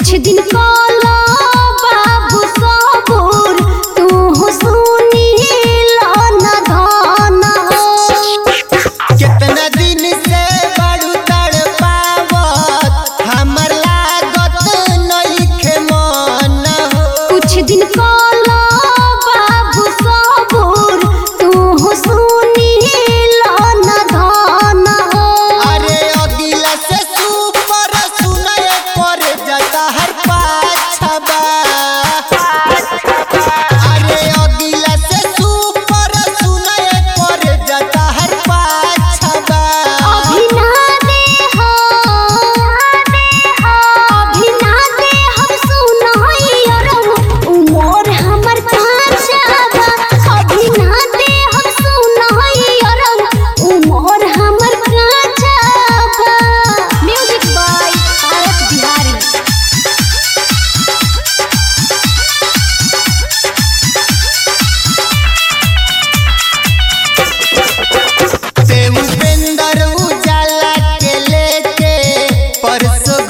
कुछ दिन काला बाबू सबूर तू सुनी लाना धाना कितना दिन से बड़ू तड़पावत हमर लागत नइखे मन हो कुछ दिन काला बाबू सबूर तू सुनी लाना धाना अरे अगिला से सुपर सुनय पर जाता हर पाछबा अरे अगिला से सुपर सुनय पर जाता हर पाछबा अभी ना दे हो अभी ना दे हम सुनाई अरम उमर हमर कांचा बा अभी ना दे हम सुनाई अरम उमर हमर कांचा बा म्यूजिक बाय आरत बिहारी से उपेंद्र उजाला के लेके परसों